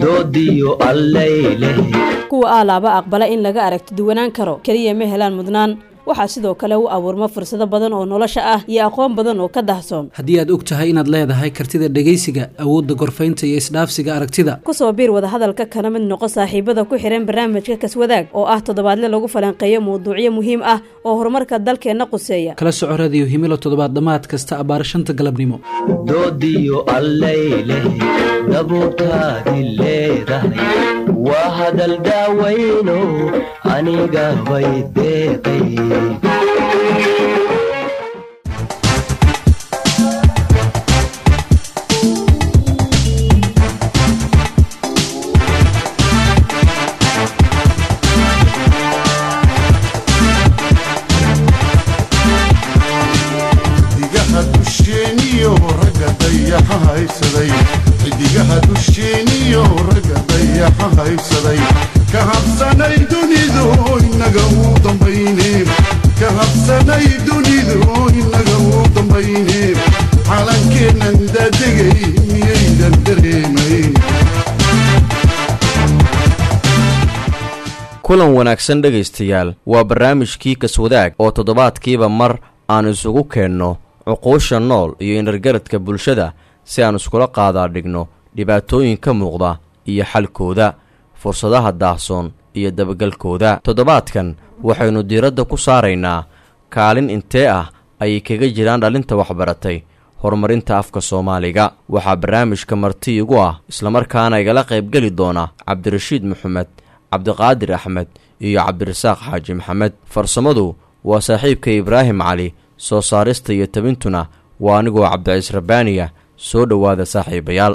doodiyo allayleh kuwa aalaaba aqbala in laga aragti duwanaan karo keliya ma helaan mudnaan waxaa sidoo kale u abuurma fursado badan oo nolosha ah iyo aqoon badan oo ka dahsoon haddii aad og tahay inaad leedahay kartida dhegaysiga awoodda gorfaynta iyo isdhaafsiga aragtida kusoo biir wadahadalka kana mid noqo saaxiibada ku xihan barnaamijka kaswadaag oo ah toddobaadle lagu falanqeeyo mawduucyo muhiim ah oo horumarka dalkeenna quseeya kala soco radiyo himilo toddobaad dhammaad kasta abbaar shanta galabnimo doodiyo allayleh dabuurtaadi leedahay waa hadal daawayno aniga bay deeqay xidigaha dusheeniyo ragga dayaxa haysaday xidigaha dusheeniyo ragga dayaxa haysaday ka habsanay dunidu inaga uu dambayne ka habsanay dunidu inaga uu dambayne calankeennan daadegay miyaydan dareemayn kulan wanaagsan dhegaystayaal waa barnaamijkii kaswadaag oo toddobaadkiiba mar aan isugu keenno cuquusha nool iyo inargaradka bulshada si aan iskula qaadaa dhigno dhibaatooyin ka muuqda iyo xalkooda fursadaha daahsoon iyo dabagalkooda toddobaadkan waxaynu diiradda ku saaraynaa kaalin intee ah ayay kaga jiraan dhalinta waxbaratay horumarinta afka soomaaliga waxaa barnaamijka marti igu ah islamarkaana igala qaybgeli doona cabdirashiid maxamed cabdiqaadir axmed iyo cabdirasaaq xaaji maxamed farsamadu waa saaxiibka ibraahim cali soo saarista iyo tabintuna waa anigoo cabdiciis rabbaaniya soo dhowaada saaxiibayaal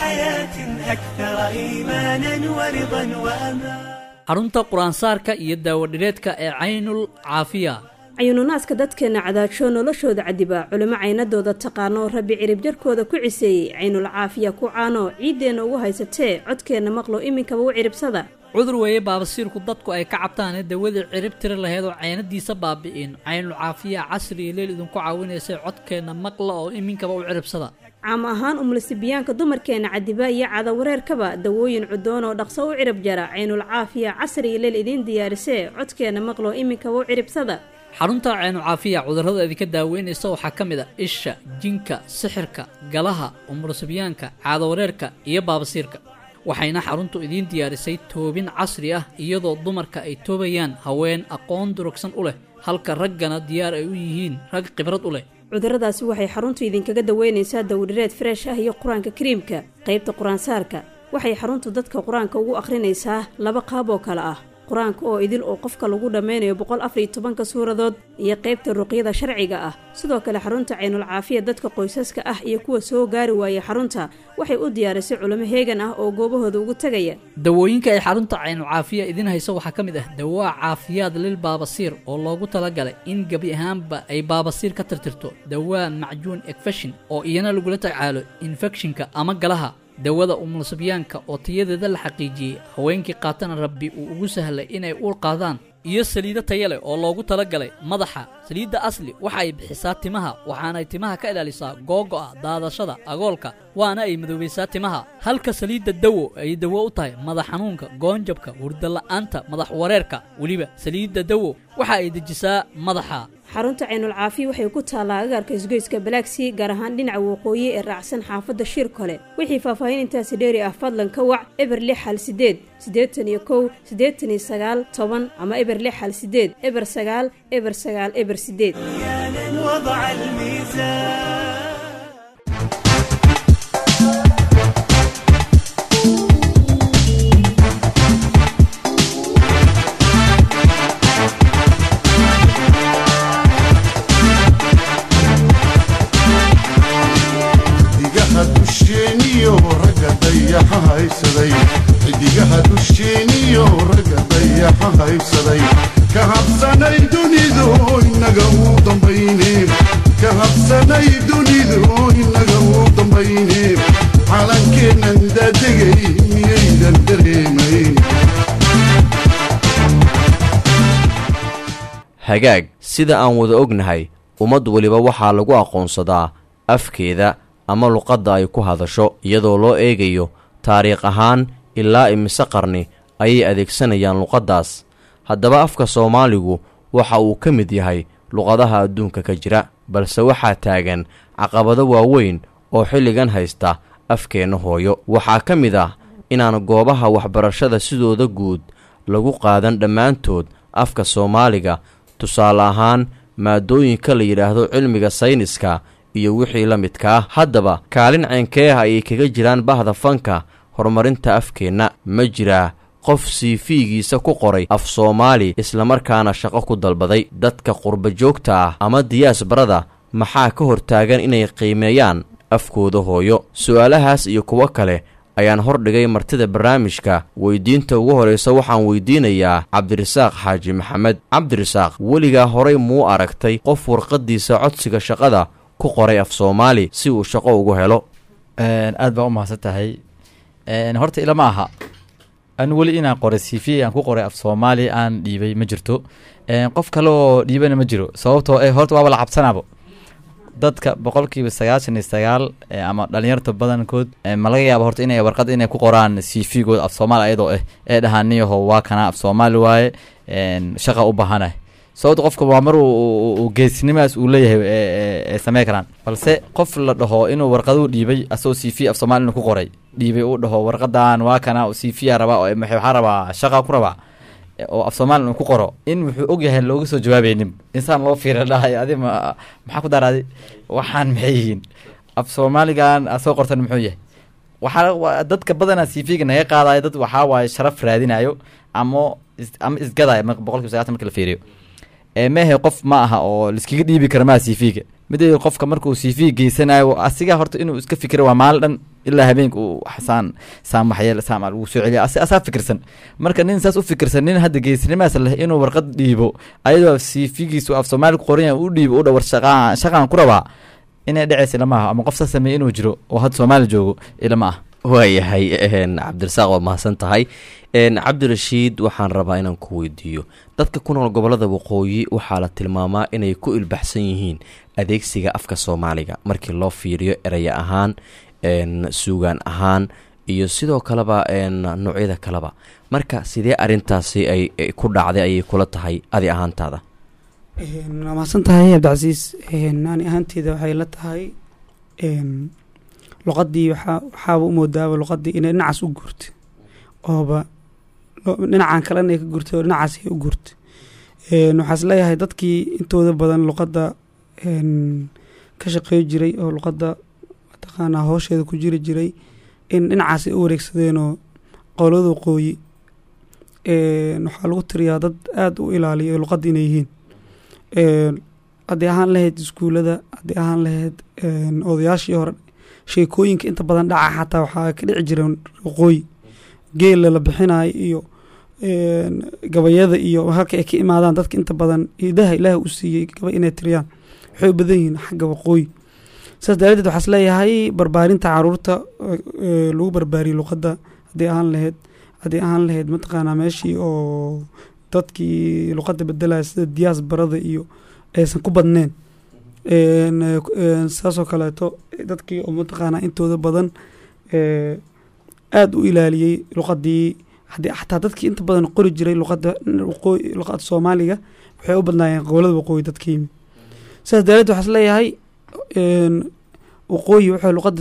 xarunta qur-aansaarka iyo daawadhireedka ee caynul caafiya cayuununaaska dadkeenna cadaajoo noloshooda cadiba culimo caynadooda taqaano rabbi cirib jarkooda ku ciseeyey caynul caafiya ku caano ciiddeenna ugu haysatee codkeenna maqlo iminkaba u ciribsada cudur weeye baabasiirku dadku ay ka cabtaane dawadii cirib tiri laheed oo caynadiisa baabi'in caynul caafiya casri iyo leel idinku caawinaysay codkeenna maqla oo iminkaba u ciribsada caam ahaan umulisibiyaanka dumarkeenna cadiba iyo cadawareerkaba dawooyin cudoon oo dhaqso u cirib jara caynul caafiya casri iyo leel idiin diyaarisee codkeenna maqlo iminkaba u ciribsada xarunta caynucaafiya cudurrada idinka daaweynaysa waxaa ka mid a isha jinka sixirka galaha umulusibyaanka caadawareerka iyo baabasiirka waxayna xaruntu idiin diyaarisay toobin casri ah iyadoo dumarka ay toobayaan haween aqoon durugsan u leh halka raggana diyaar ay u yihiin rag khibrad u leh cudurradaasi waxay xaruntu idinkaga daweynaysaa dawdhireed freesh ah iyo qur-aanka kariimka qaybta qur-aansaarka waxay xaruntu dadka qur-aanka ugu akhrinaysaa laba qaab oo kale ah qur-aanka oo idil oo qofka lagu dhammaynayo boqol afariyo tobanka suuradood iyo qaybta ruqyada sharciga ah sidoo kale xarunta caynul caafiya dadka qoysaska ah iyo kuwa soo gaari waayay xarunta waxay u diyaarisay culimo heegan ah oo goobahooda ugu tegaya dawooyinka ay xarunta caynucaafiya idiin hayso waxaa ka mid ah dawaa caafiyaad lil baabasiir oo loogu talagalay in gebi ahaanba ay baabasiir ka tirtirto dawaa macjuun ekfeshin oo iyana lagula tacaalo infekshinka ama galaha dawada umulusabyaanka oo tayadeeda la xaqiijiyey haweenkii qaatana rabbi uu ugu sahlay inay uur qaadaan iyo saliido taya leh oo loogu talagalay madaxa saliidda asli waxa ay bixisaa timaha waxaanay timaha ka ilaalisaa googo'a daadashada agoolka waana ay madoobaysaa timaha halka saliidda dawo ay dawo u tahay madax xanuunka goonjabka hurdala'aanta madax wareerka weliba saliidda dawo waxa ay dejisaa madaxa xarunta caynul caafiya waxay ku taallaa agaarka isgoyska balaagsii gaar ahaan dhinaca waqooyi ee raacsan xaafadda shiir kole wixii faahfaahin intaasi dheeri ah fadlan ka wac eber lix hal sideed siddeetan iyo kow siddeetan iyo sagaal toban ama eber lix hal sideed eber sagaal eber sagaal eber sideed xidigaha dusheeniyo ragga dayaxa haysaday xidigaha dusheeniyo ragga dayaxa haysaday ka habsanay dunidu inaga uu dambayne ka habsanay dunidu inaga uu dambayne calankeennan daadegay miyaydan dareemayn hagaag sida aan wada ognahay ummad weliba waxaa lagu aqoonsadaa afkeeda ama luqadda ay ku hadasho iyadoo loo eegayo taariikh ahaan ilaa imise qarni ayay adeegsanayaan luqaddaas haddaba afka soomaaligu waxa uu ka mid yahay luqadaha adduunka ka jira balse waxaa taagan caqabado waaweyn oo xilligan haysta afkeenna hooyo waxaa ka mid ah inaan goobaha waxbarashada sidooda guud lagu qaadan dhammaantood afka soomaaliga tusaale ahaan maadooyinka la yidhaahdo cilmiga sayniska iyo wixii la midka ah haddaba kaalin ceenkee ah ayay kaga jiraan bahda fanka horumarinta afkeenna ma jiraa qof siifiigiisa ku qoray af soomaali islamarkaana shaqo ku dalbaday dadka qurba joogta ah ama diyaasbarada maxaa ka hortaagan inay qiimeeyaan afkooda hooyo su-aalahaas iyo kuwo kale ayaan hordhigay martida barnaamijka weydiinta ugu horraysa waxaan weydiinayaa cabdirasaaq xaaji maxamed cabdirasaaq weligaa horay muu aragtay qof warqaddiisa codsiga shaqada ku qoray af soomaali si uu shaqo ugu helo aad baa u mahadsan tahay horta ilama aha anu weli inaan qoray c v aan ku qoray af soomaali aan dhiibay ma jirto qof kale oo dhiibana ma jiro sababtoo eh horta waaba la cabsanaabo dadka boqolkiiba sagaashan iyo sagaal ama dhalinyarta badankood ma laga yaabo horta inay warqad inay ku qoraan c v good af soomaali ayadoo ah ee dhahaan niyaho waa kana af soomaali waaye shaqa u baahanah sababta qofka waa mar uu geesinimaas uu leeyahay samey karaan balse qof la dhaho inuu warqaduu dhiibay asagoo c v af soomaali inuu ku qoray dhiibay uu dhaho warqadan waa kana c v a rabaa waxaa rabaa shaqa ku rabaa oo af soomaali inuu ku qoro in wuxuu ogyahay looga soo jawaabaynin insaan loo fiira dhahay adi ma maxaa ku daraadi waxaan maxay yihiin af soomaaligan a soo qortan muxuu yahay waxaa dadka badanaa c v ga naga qaadayo dad waxaa waaye sharaf raadinayo ama ama isgadayo boqolkiiba sagatan marka la fiiriyo mehe qof ma aha oo laiskaga dhiibi kara maha c v ga mideeda qofka markuu c v geysanayo asiga horta inuu iska fikiro waa maalin dhan ilaa habeenka uu saan saan waxyeel saan lagu soo celiya asi asaa fikirsan marka nin saas u fikirsan nin hadda geesinimaas leh inuu warqad dhiibo ayadoo c v giisu af soomaali ku qoran yahay u dhiibo u dhawar shaqaa shaqaan ku rabaa inay dhacaysa ilama aha ama qof saas sameeye inuu jiro oo hadda soomaali joogo ilama ah waayahay cabdirasaaq waa mahadsan tahay cabdirashiid waxaan rabaa inaan ku weydiiyo dadka ku nool gobolada waqooyi waxaa la tilmaamaa inay ku ilbaxsan yihiin adeegsiga afka soomaaliga markii loo fiiriyo eraya ahaan suugaan ahaan iyo sidoo kaleba noocyada kaleba marka sidee arintaasi ay ku dhacday ayay kula tahay adi ahaantaada waa mahadsan tahay cabdicasiis ani ahaanteeda waxay la tahay luqadii waxaa waxaaba umoodaaba luqadii inay dhinacaas u guurtay ooba dhinacan kalena ay ka gurtay oo dhinacaas ay u guurtay waxaa is leeyahay dadkii intooda badan luqadda ka shaqey jiray oo luqadda mataqaanaa hoosheeda ku jiri jiray in dhinacaas ay u wareegsadeenoo qowlada waqooyi waxaa lagu tiriyaa dad aada u ilaaliya luqadda inay yihiin haddii ahaan lahayd iskuulada haddii ahaan lahayd odayaashii hore sheekooyinka inta badan dhaca xataa waxaa ka dhici jireen waqooyi geela la bixinayo iyo gabayada iyo halka ay ka imaadaan dadka inta badan hidaha ilaaha u siiyey gabay inay tiriyaan waxay u badan yihiin xagga waqooyi saas daraaddeed waxaa is leeyahay barbaarinta caruurta lagu barbaariyey luqadda haddii ahaan lahayd haddii ahaan lahayd mataqaanaa meeshii oo dadkii luqadda bedelaya sida diyaas barada iyo aysan ku badneen saasoo kaleeto dadkii oo mataqaanaa intooda badan aada u ilaaliyey luqadii haddii xataa dadkii inta badan qori jiray luqadda waqooyi luqadda soomaaliga waxay u badnaayeen qowlada waqooyi dadka yimi sidaas daraaddeed waxaa is leeyahay waqooyi waxay luqadda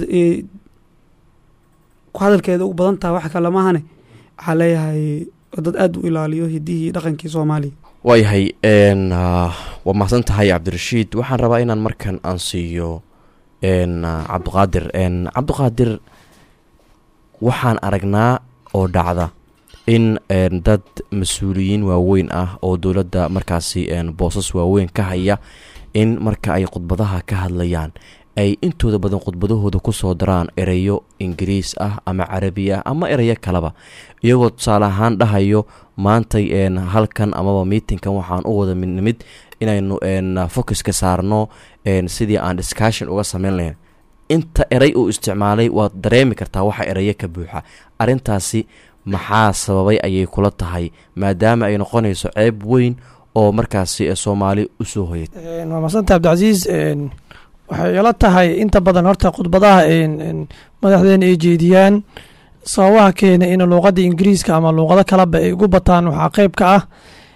ku hadalkeeda ugu badan tahay wax kalamahane waxaa leeyahay dad aada u ilaaliyo hidihii dhaqankii soomaaliya waayahay waa mahadsan tahay cabdirashiid waxaan rabaa inaan markan aan siiyo cabdiqaadir cabdiqaadir waxaan aragnaa oo dhacda in dad mas-uuliyiin waaweyn ah oo dowladda markaasi boosas waaweyn ka haya in marka ay khudbadaha ka hadlayaan ay intooda badan khudbadahooda kusoo daraan ereyo ingiriis ah ama carabi ah ama ereyo kaleba iyagoo tusaale ahaan dhahayo maantay halkan amaba miitinkan waxaan u wada midnimid inaynu focuska saarno sidii aan discussion uga sameyn lahayn inta erey uu isticmaalay waad dareemi kartaa waxa ereyo ka buuxa arintaasi maxaa sababay ayay kula tahay maadaama ay noqonayso ceeb weyn oo markaasi soomaali usoo hoyay waa madsanta cabdicasiis waxay ila tahay inta badan horta khudbadaha madaxdeena ay jeediyaan sababaha keena in luuqadda ingiriiska ama luuqado kaleba ay ugu bataan waxaa qeyb ka ah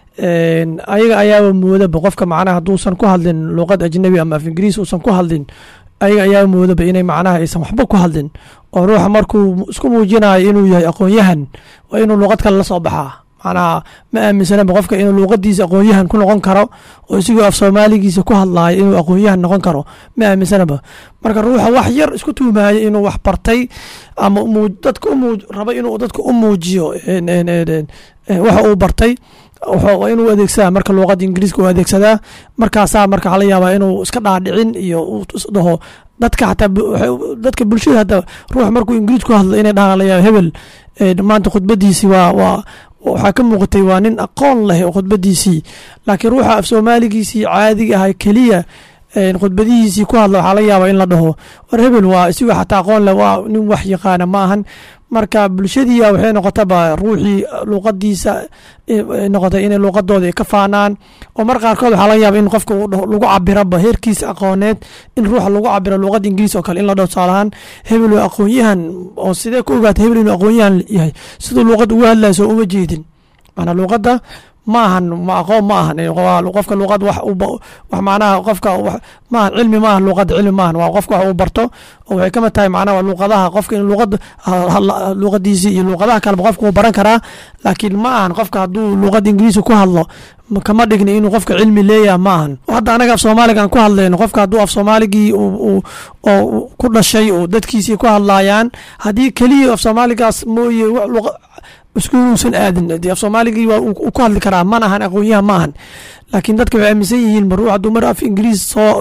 een, ayaga ayaaba moodaba qofka macnaha hadduusan ku hadlin luuqad ajnabi ama af ingiriis uusan ku hadlin ayaga ayaaba moodaba inay macnaha aysan waxba ku hadlin oo ruuxa markuu isku muujinayo inuu yahay aqoon-yahan waa inuu luuqad kale la soo baxaa macnaha ma aaminsanaba qofka inuu luuqadiisa aqoon-yahan ku noqon karo oo isigoo af soomaaligiisa ku hadlaayo inuu aqoon-yahan noqon karo ma aaminsanaba marka ruuxa wax yar isku tuumaayo inuu wax bartay ama muu- dadka umuu rabo inuu dadka u muujiyo een- een- een- een, een, waxa uu bartay wuxuu- waa inuu adeegsadaa marka luuqada ingiriiska uu adeegsadaa markaasaa marka waxaa laga yaabaa inuu iska dhaadhicin iyo uu is dhaho dadka xataa bu- waxay- dadka bulshada hadda ruux markuu ingiriis ku hadlo inay dhahaan laga yaaba hebel ee, maanta khudbadiisi waa waa waxaa ka muuqatay waa nin aqoon leh oo khudbadiisii laakiin ruuxa af soomaaligiisii caadiga ahay keliya een, khudbadihiisii ku hadla waxaa laga yaabaa in la dhaho war hebel waa isigoo xataa aqoon leh waa nin wax yaqaana ma ahan marka bulshadiia waxay noqotaba ruuxii luuqadiisa eh, ay noqotay inay luuqadooda ay ka faanaan oo mar qaarkood waxaa laga yaaba in qofka uu dhaho- lagu cabiraba heerkiisa aqooneed in ruuxa lagu cabiro luuqada ingiriis oo kale in la dhaho tusaalahaan hebel waa aqoon-yahan oo sidee ku ogaata hebel inuu aqoon-yahan yahay siduu luuqad uga hadlaya soo uma jeedin maanaa luuqadda ma ahan ma aqoon ma ahan ee waa qofka luuqad wax u ba- wax macnaha qofka wax ma ahan cilmi ma ahan luuqadda cilmi ma ahan waa qofka wax uu barto oo waxay kamid tahay macnaha waa luuqadaha qofka in luuqad hadla- luuqadiisii iyo luuqadaha kaleba qofka wuu baran karaa laakiin ma ahan qofka hadduu luuqada ingiriisi ku hadlo ma- kama dhigni inuu qofka cilmi leeyaha ma ahan hadda anaga af soomaaliga aan ku hadlayno qofka hadduu af soomaaligii uu- uu- oo uu ku dhashay oo dadkiisii ku hadlaayaan haddii keliya af soomaaligaas mooye wax luuqa- iskuusan aadin dee af soomaaligii waa uu uu ku hadli karaa mana ahan aqoonyahan ma ahan laakiin dadka waxay aaminsan yihiin ma ruux hadduu mar af ingiriis soo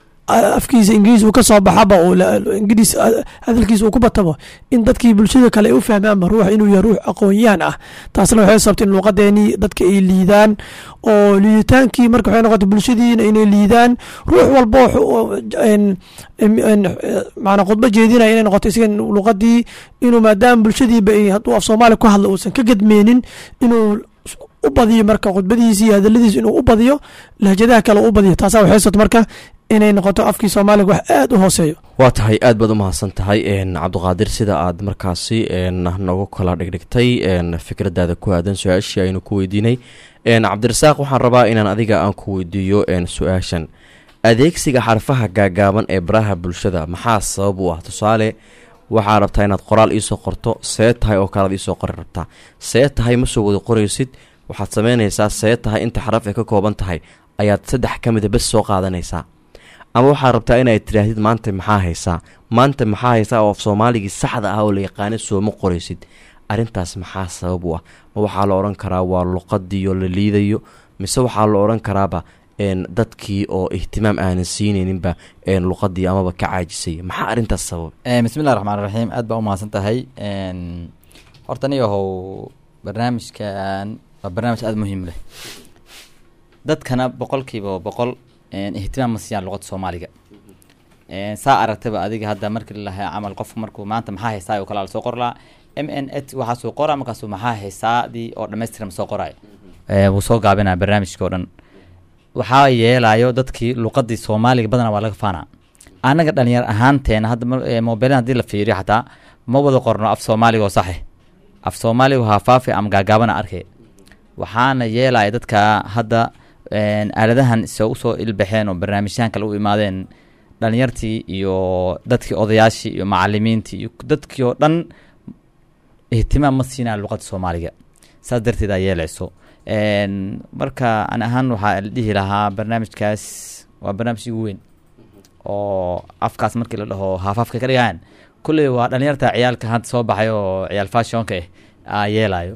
afkiisa ingiriis uu ka soo baxaba oo la- ingiriis ah, hadalkiisa uu ku batabo in dadkii bulshada kale ay u fahmaanba ruux inuu yahay ruux aqoonyahan ah taasna waxay sababtay in luuqadeenii dadka ay liidaan oo liiditaankii marka waxay noqotay bulshadiina inay liidaan ruux walba wuxuu- een- een- een, eh, macnaa khudbo jeedinaya inay noqoto isaga luuqadii inuu maadaama bulshadiiba ay hadduu af soomaali ku hadlo uusan ka gedmeenin inuu u badiyo marka khudbadiisi iyo hadaladiisa inuu u badiyo lahjadaha kale u badiyo taasaa waxay sababtay marka inay noqoto afkii soomaaliga wax aad u hooseeyo waa tahay aad baad u mahadsan tahay n cabdiqaadir sida aad markaasi n nagu kala dhigdhigtay n fikradaada ku aadan su-aashii aynu ku weydiinay n cabdirasaaq waxaan rabaa inaan adiga aan ku weydiiyo n su-aashan adeegsiga xarfaha gaagaaban ee baraha bulshada maxaa sabab u ah tusaale waxaa rabtaa inaad qoraal iisoo qorto see tahay oo kalead iisoo qori rabtaa see tahay ma soo wada qoraysid waxaad sameynaysaa see tahay inta xaraf ay ka kooban tahay ayaad saddex ka mida bes soo qaadanaysaa ama waxaad rabtaa inaad tidhaahdid maanta maxaa haysaa maanta maxaa haysaa oo af soomaaligii saxda ah oo la yaqaana sooma qoraysid arrintaas maxaa sabab u ah ma waxaa la odhan karaa waa luqadiioo la liidayo mise waxaa la odhan karaaba n dadkii oo ihtimaam aanan siinayninba n luqadii amaba ka caajisay maxaa arrintaas sabab Eh, bismillahi raxmaan raxiim aad baa u mahadsan tahay n horta anigahow barnaamijkan waa barnaamij aada muhiim leh dadkana boqolkiiba boqol n ihtimaam ma siiyaan luqada soomaaliga n saa aragtaba adiga hadda markii lalahaa camal qofku markuu maanta maxaa haysaa oo kale lasoo qor lahaa m n h waxaa soo qoraa markaasuu maxaa haysaadii oo dhammaystiran soo qoraayo Eh, wuu soo gaabinaya barnaamijka oo dhan waxaa yeelayo dadkii luqadii soomaaliga badanaa waa laga faanaa anaga dhalinyar ahaanteena hadda mar- eh, mobilan haddii la fiiriyo xataa ma wada qorno af soomaaliga oo saxe af soomaaliga waa faafi ama gaagaabana arkay waxaana yeelaya dadka hadda een, aaladahan soo usoo ilbaxeen oo barnaamijyahan kale u imaadeen dhalinyartii iyo dadkii odayaashii iyo macalimiintii iyo dadkii oo dhan ihtimaam ma siinaa luqada soomaaliga saas darteed aa yeelayso Een, marka an ahaan waxaa la dhihi lahaa barnaamijkaas waa barnaamij ugu weyn oo afkaas markii la dhaho haafaafka ka dhigaan kulley waa dhalinyarta ciyaalka hadda soo baxay oo ciyaal fashionka ah aa yeelayo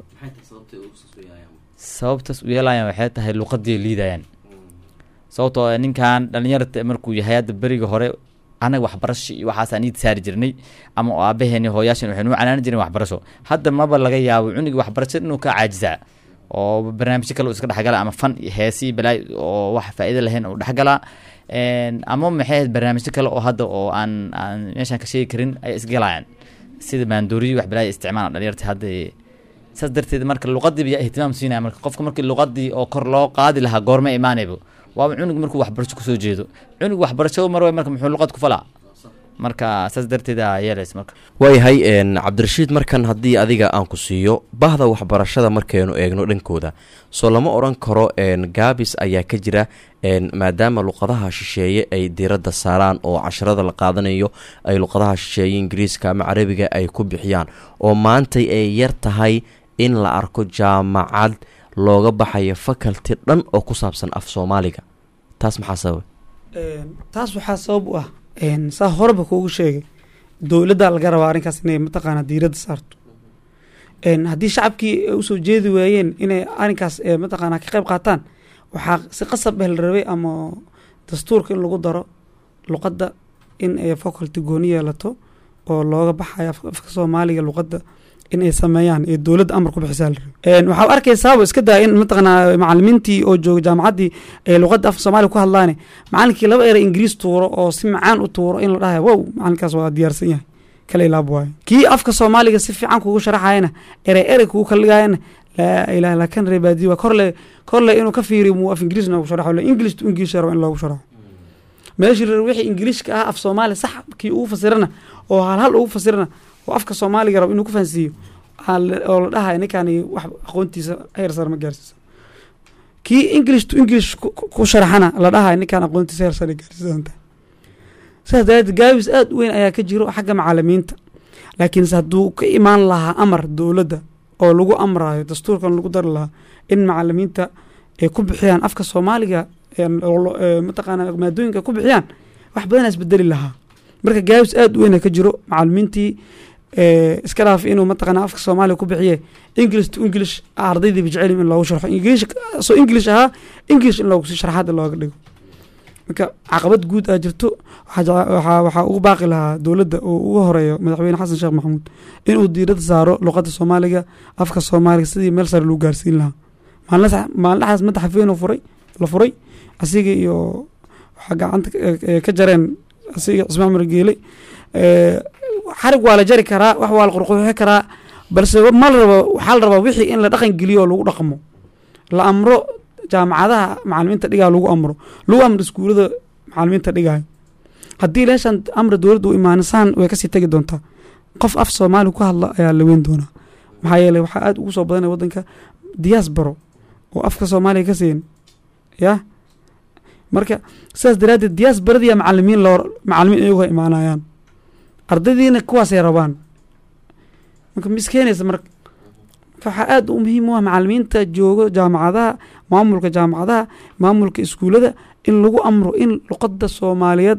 sababtaas u yeelayaan waxay tahay luqadii liidayaan sababtoo ah ninkan dhalinyarta markuu yahay hadda beriga hore anaga waxbarasho iyo waxaas aan iid saari jirnay ama oo aabaheeni hooyaashan waxay nuu canaanan jireen waxbarasho hadda maba laga yaabo cunigi waxbarasho inuu ka caajisaa oo barnaamijyo kale uu iska dhexgala ama fan iyo heesi iyo balaay oo wax faa'iido lahayn uu dhexgalaa Een, ama maxay ahayd barnaamijyo kale oo hadda oo aan aan meeshaan ka sheegi karin ay isgalayaan sida maandooriyo wax balaaya isticmaala dhalinyarta hadda saas darteed marka luqadiiba yaa ihtimaam siinaya marka qofka markii luqadii oo kor loo qaadi lahaa goorma imaanayba waaba cunug markuu waxbarasho kusoo jeedo cunug waxbarasho mar way marka muxuu luqad ku falaa marka saas darteeda yeelays marka waayahay een cabdirashiid markan haddii adiga aan ku siiyo bahda waxbarashada markaynu eegno dhankooda soo lama odhan karo een gaabis ayaa ka jira een maadaama luqadaha shisheeye ay diiradda saaraan oo casharada la qaadanayo ay luqadaha shisheeye ingiriiska ama carabiga ay ku bixiyaan oo maantay ay yar tahay in la arko jaamacad looga baxayo faculty dhan oo ku saabsan af soomaaliga taas maxaa sababa taas waxaa sabab u ah een, saa horeba kuugu sheegay dowladda laga rabaa arrinkaas inay mataqaanaa diiradda saarto een, haddii shacabkii ay usoo jeedi waayeen inay arrinkaas eh, mataqaanaa ka qayb qaataan waxaa si qasab ah la rabay ama dastuurka in lagu daro luqadda in ay faculty gooni yeelato oo looga baxayo af- afka soomaaliga luqadda in ay sameeyaan ee dowladda amar ku bixisaa la rabay Een, waxaa arkaysaaba iska daa in mataqaanaa macalimiintii oo jooga jaamacaddii ee luqadda afka soomaaliga ku hadlaane macalinkii laba eray ingiriis tuuro oo si macaan u tuuro in la dhahayo wow macalinkaas waa diyaarsan yahay kala ilaab waayo kii afka soomaaliga si fiican kugu sharaxayana erey erey kugu kalligayana laa ilaha illa kan reebaadiyo waa korle korle inuu ka fiiriyo muu af ingiriis noogu sharaxo le english to english rabo in loogu sharaxo meeshii reer wixii ingiliishka ah af soomaali sax kii ugu fasirana oo hal hal ugu fasirana oo afka soomaaliga rabo inuu ku fahansiiyo aa la- oo la dhahayo ninkani wax aqoontiisa heer sare ma gaarsiisa kii english to english ku- ku ku sharaxana la dhahayo ninkaan aqoontiisa heer sare gaarsiisanta sidaas daraadeed gaabis aada u weyn ayaa ka jiro xagga macalimiinta laakiinse hadduu ka imaan lahaa amar dowladda oo lagu amrayo dastuurkan lagu dari lahaa in macalimiinta ay ku bixiyaan afka soomaaliga een, oo lo- ee, mataqaana maadooyinka ay ku bixiyaan wax badan isbedeli lahaa marka gaabis aada u weyn ka jiro macalimiintii ee, iska dhaaf inuu mataqaana afka soomaaliga ku bixiye english to english ardaydiiba jecelin in loogu sharxo english soo english ahaa english in loogu si sharaxaada looga dhigo marka caqabad guud aa jirto waxaa jece- waxaa waxaa ugu baaqi lahaa dowladda oo ugu horeeyo madaxweyne xasan sheekh maxamuud inuu diiradda saaro luqadda soomaaliga afka soomaaliga sidii meel sare lagu gaarsiin lahaa maalin maalindhaxaas madaxa feenoo furay la furay asiga iyo waxaa gacanta ka- ee ka jareen asiga cismaan cumar geele ee, xarig waa la jari karaa wax waa la qurqurxi karaa balse ma la rabo waxaa la rabaa wixii in la dhaqan geliyo oo lagu dhaqmo la amro jaamacadaha macalimiinta dhigaa lagu amro lagu amro iskuulada macalimiinta dhigayo haddii leeshan amra dowladda u imaanisaan way kasii tegi doontaa qof af soomaali ku hadla ayaa la weyn doonaa maxaa yeeley waxaa aada ugu soo badanaya waddanka diasporo oo afka soomaaliga ka siin ya marka sidaas daraaddeed diasporadiiya macalimiin loo macalimiin iyagu imaanayaan ardaydiina kuwaasay rabaan marka ma iskeenaysa marka marka waxaa aada u muhiim u ah macalimiinta joogo jaamacadaha maamulka jaamacadaha maamulka iskuulada in lagu amro in luqadda soomaaliyeed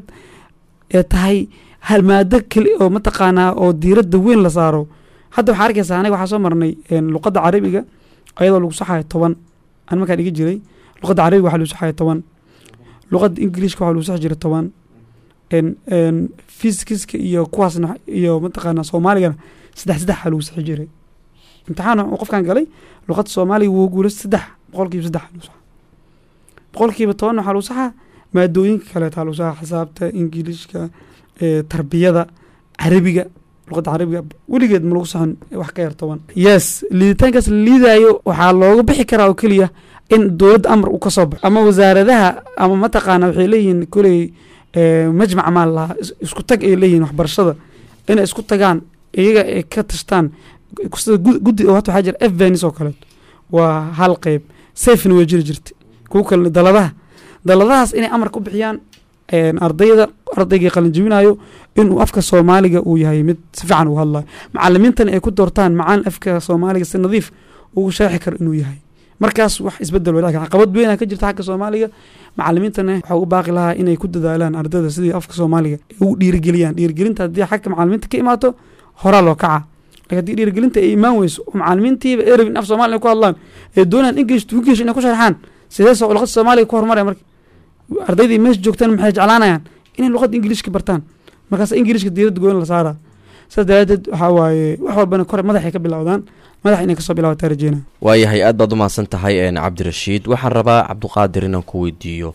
ee tahay hal maado keli oo mataqaanaa oo diiradda weyn la saaro hadda waxaa arkaysaa aniga waxaa soo marnay een, luqadda carabiga ayadoo lagu saxayo toban an markaa dhigi jiray luqadda carabiga waxaa lagu saxayo toban luqadda ingiliishka waxaa lagu saxi jiray toban een een fiskiska iyo kuwaasna iyo mataqaanaa soomaaligana saddex saddex aa lagu saxi jiray imtixaan uu qofkan galay luqadda soomaaliga wuu guulay saddex boqolkiiba saddex aa lagu saxaa boqolkiiba toban waxaa lagu saxaa maadooyinka kaleetaa lagu saxaa xisaabta ingiliishka ee, tarbiyada carabiga luqadda carabiga weligeed ma lagu saxon wax ka yar toban yes liiditaankaas la liidaayo waxaa looga bixi karaa oo keliya in dowladda amar uu ka soo baxo ama wasaaradaha ama mataqaana waxay leeyihiin koley ee, majmac maa lahaa is- isku tag ay leeyihiin waxbarashada inay isku tagaan iyaga ay ka tashtaan sida gud- guddi oo hata waxaa jira fvenis oo kaleeto waa hal qeyb safena way jiri jirtay kuwa kalena daladaha daladahaas inay amar ku bixiyaan een, ardayda ardaygii qalinjibinayo inuu afka soomaaliga uu yahay mid si fiican uu hadlayo macalimiintana ay ku doortaan macalin afka soomaaliga si nadiif ugu sharxi karo inuu yahay markaas wax isbedel wadaag caqabad weynaa ka jirta xagga soomaaliga macalimiintana waxaa ugu baaqi lahaa inay ku dadaalaan ardayda sidii afka soomaaliga ay ugu dhiirigeliyaan dhiirigelinta haddii xagga macalimiinta ka imaato horaa loo kaca laakiin haddii dhiirigelinta ay imaan weyso oo macalimiintiiba ay rabin af soomaaliya ku hadlaan ee doonaan english to english inay ku sharxaan sidee soo luqadda soomaaliga ku horumaraya marka ardaydii meesha joogtaan maxay jeclaanayaan inay luqadda ingiliishka bartaan markaas ingiliishka diiradda goyn la saaraa saas daraadeed waxaa waaye wax walbana kore madaxay ka bilowdaan madax inay kasoo bilaabataa rajeynaa waayahay aad baad umahadsan tahay een cabdirashiid waxaan rabaa cabduqaadir inaan ku weydiiyo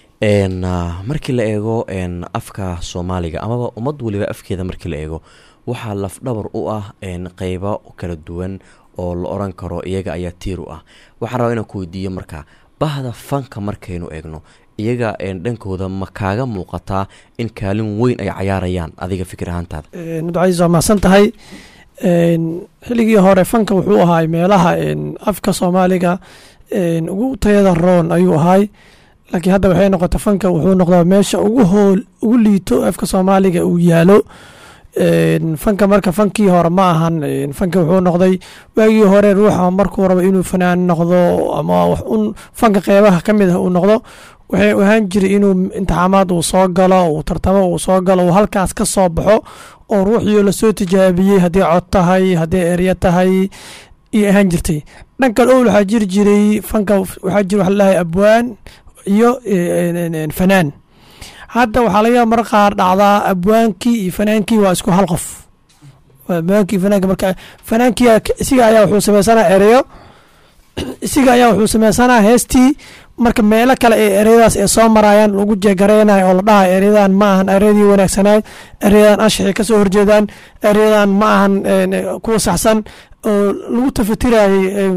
een ah, markii la eego een afka soomaaliga amaba ummad weliba afkeeda markii la eego waxaa lafdhabar u ah een qeybo kala duwan oo la oran karo iyaga ayaa tiir u ah waxaan rabaa inaan ku weydiiyo marka bahda fanka markaynu eegno iyaga een dhankooda ma kaaga muuqataa in kaalin weyn ay cayaarayaan adiga fikir ahaantaada nudcaiis waa mahadsan tahay xilligii hore fanka wuxuu ahaay meelaha afka soomaaliga ugu tayada roon ayuu ahaay laakiin hadda waxay noqotay fanka wuxuu noqdaa meesha ugu hool ugu liito afka soomaaliga uu yaalo fanka marka fankii hore ma ahan fanka wuxuu noqday waagii hore ruuxa markuu rabo inuu fanaan noqdo ama wax un fanka qeybaha ka mid ah uu noqdo waxay ahaan jiray inuu imtixaamaad uu soo galo uu tartamo uu soo galo uu halkaas ka soo baxo oo ruuxii lasoo tijaabiyey haddii cod tahay haddii erya tahay iyo ahaan jirtay dhan kale owl waxaa jiri jiray fanka waxaa jira waxa ladahay abwaan iyo fanaan hadda waxaa laga yaaba mar qaar dhacdaa abwaankii iyo fanaankii waa isku hal qof abwaankii fanaanka marka fanaankii isiga ayaa wuxuu sameysanaa ereyo isiga ayaa wuxuu sameysanaa heestii marka meelo kale ee ereyadaas ay soo marayaan lagu jeegareynayo oo la dhahayo ereyadan ma ahan ereyadii wanaagsanayd ereyadan anshaxay kasoo horjeedaan ereyadan ma ahan kuwa saxsan oo lagu tafatirayay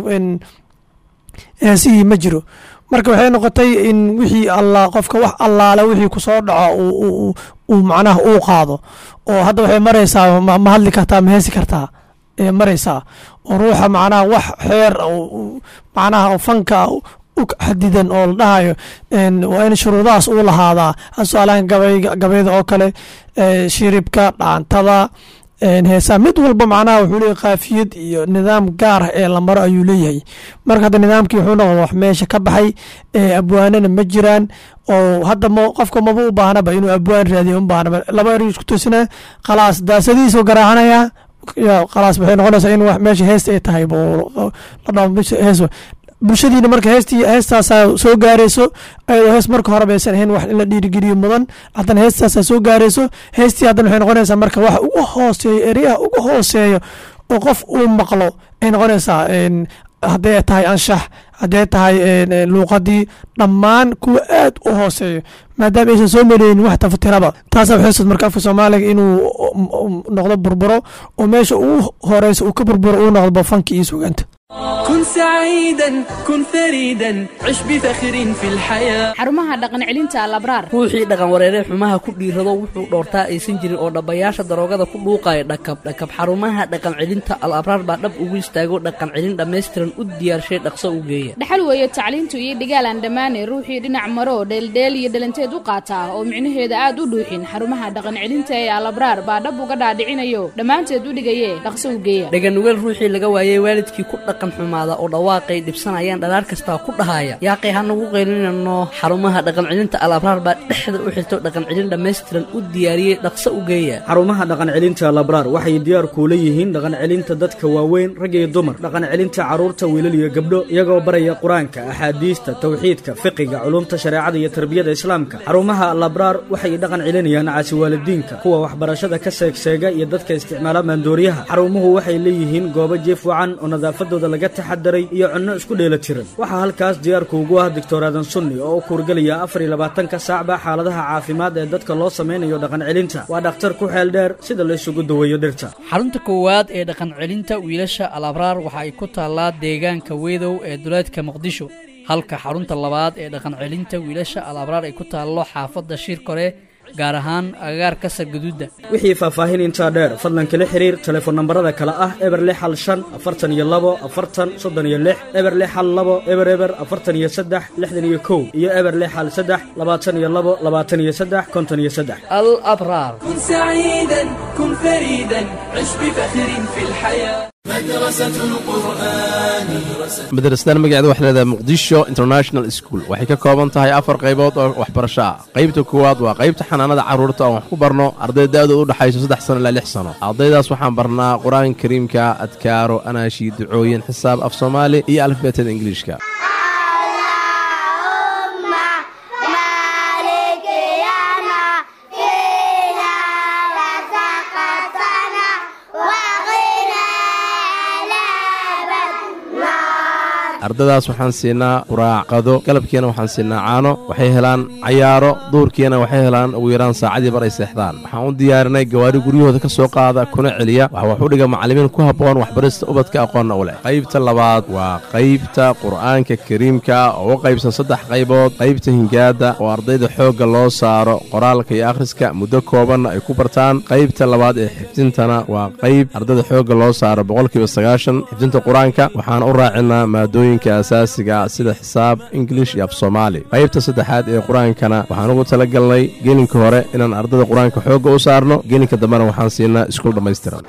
heesihii ma jiro marka waxay noqotay in wixii alla qofka wax allaale wixii kusoo dhaco uu macnaha uu qaado oo hadda waxay maraysaa ma hadli kartaa ma heesi kartaa ee maraysaa oo ruuxa macnaha wax xeer macnaha fanka u xadidan oo la dhahayo waa in shuruudahaas uu lahaadaa su-aalahan gabayda oo kale shiribka dhaantada heesaa mid walba macnaha wuxuu leeyahy kaafiyad iyo nidaam gaar ah ee la maro ayuu leeyahay marka hadda nidaamkii wuxuu noqda wax meesha ka baxay abwaanana ma jiraan oo hadda m qofka maba u baahnaba inuu abwaan raadiyo u baahnaba laba eri isku toosina khalaas daasadihiisuu garaacanaya ya khalaas waxay noqonaysaa in wax meesha heesta ay tahay la dhao hees bulshadiina marka heestii heestaasaa soo gaarayso ayadoo hees marka hore baysan ahayn wax in la dhiirigeliyo mudan haddana heestaasaa soo gaarayso heestii haddana waxay noqonaysaa marka wax ugu hooseeyo ereyaha ugu hooseeyo oo qof uu maqlo ay noqonaysaa hadday tahay anshax hadday tahay luuqadii dhammaan kuwa aad u hooseeyo maadaama aysan soo mareynin wax tafatiraba taasa waxay marka afka soomaaliga inuu noqdo burburo oo meesha ugu horeysa uu ka burburo uu noqdo bafanki iyo sugaanta كن سعيدا كن فريدا عش بفخر في الحياة xarumaha dhaqan celinta alabraar ruuxii dhaqan wareeree xumaha ku dhiirado wuxuu dhoortaa aysan jirin oo dhabbayaasha daroogada ku dhuuqaya dhakab dhakab xarumaha dhaqan celinta al abraar baa dhab ugu istaago dhaqan celin dhammaystiran u diyaarshay dhaqso u geeya dhaxal weeye tacliintu iyo dhigaal aan dhammaane ruuxii dhinac maro dheeldheel iyo dhalanteed u qaataa oo micnaheeda aad u dhuuxin xarumaha dhaqan celinta ee alabraar baa dhab uga dhaadhicinayo dhammaanteed u dhigaye dhaqso u geeya dhaganugeel ruuxii laga waayey waalidkii ku dhaqan xumaada oo dhawaaqay dhibsanayaan dhalaar kastaa ku dhahaya yaaqay hanagu qaylinano xarumaha dhaqan celinta al abraar baa dhexda u xirto dhaqan celin dhammaystiran u diyaariyey dhaqso u geeya xarumaha dhaqan celinta labraar waxay diyaar kuula yihiin dhaqan celinta dadka waaweyn rag iyo dumar dhaqan celinta carruurta wiilal iyo gabdho iyagoo baraya qur-aanka axaadiista tawxiidka fiqiga culumta shareecada iyo tarbiyada islaamka xarumaha labraar waxay dhaqan celinayaan caasiwaalidiinka kuwa waxbarashada ka seegseega iyo dadka isticmaala maandooriyaha xarumuhu waxay leeyihiin goobo jiif wacan oo nadaafadooda laga taxadaray iyo cunno isku dheela tiran waxaa halkaas diyaarku ugu ah doctor aadan sunni oo u kuurgelaya afar iyo labaatanka saacba xaaladaha caafimaad ee dadka loo samaynayo dhaqan celinta waa dhakhtar ku xeel dheer sida la isugu daweeyo dhirta xarunta koowaad ee dhaqan celinta wiilasha al abraar waxa ay ku taallaa deegaanka weedow ee duleedka muqdisho halka xarunta labaad ee dhaqan celinta wiilasha al abraar ay ku taallo xaafadda shir kore gaar ahaan agagaarka sargaduudda wixii faahfaahin intaa dheer fadlan kala xiriir telefoon nambarada kale ah eber lix hal shan afartan iyo labo afartan soddon iyo lix eber lix hal labo eber eber afartan iyo saddex lixdan iyo kow iyo eber lix hal saddex labaatan iyo labo labaatan iyo saddex konton iyo saddex al abraar كن سعيدا كن فريدا عش بفخر في الحياة مدرسة القرآن madrasadan magaceeda waxay leedahay muqdisho international school waxay ka kooban tahay afar qaybood oo waxbarasho ah qaybta koowaad waa qaybta xanaanada carruurta oon wax ku barno arday da-dooda u dhexayso saddex sano ilaa lix sano ardaydaas waxaan barnaa qur-aanka kariimka adkaaro anaashi ducooyin xisaab af soomaali iyo alifbeetada ingiliishka ardadaas waxaan siinaa quraac qado galabkiina waxaan siinaa caano waxay helaan cayaaro duurkiina waxay helaan ugu yaraan saacadii bar ay seexdaan waxaan u diyaarinay gawaari guryahooda ka soo qaada kuna celiya waxa wax u dhiga macallimiin ku habboon waxbarista ubadka aqoonna u leh qaybta labaad waa qaybta qur'aanka kariimka oo u qaybsan saddex qaybood qaybta hingaada oo ardayda xoogga loo saaro qoraalka iyo akhriska muddo koobanna ay ku bartaan qaybta labaad ee xifdintana waa qayb ardayda xoogga loo saaro boqolkiiba sagaashan xifdinta qur-aanka waxaan u raacinaa maadooyinka asaasiga ah sida xisaab ingilish iyo af soomaali qaybta saddexaad ee qur-aankana waxaan ugu talagalnay gelinka hore inaan ardayda qur-aanka xoogga u saarno gelinka dambena waxaan siinaa iskuul dhammaystiran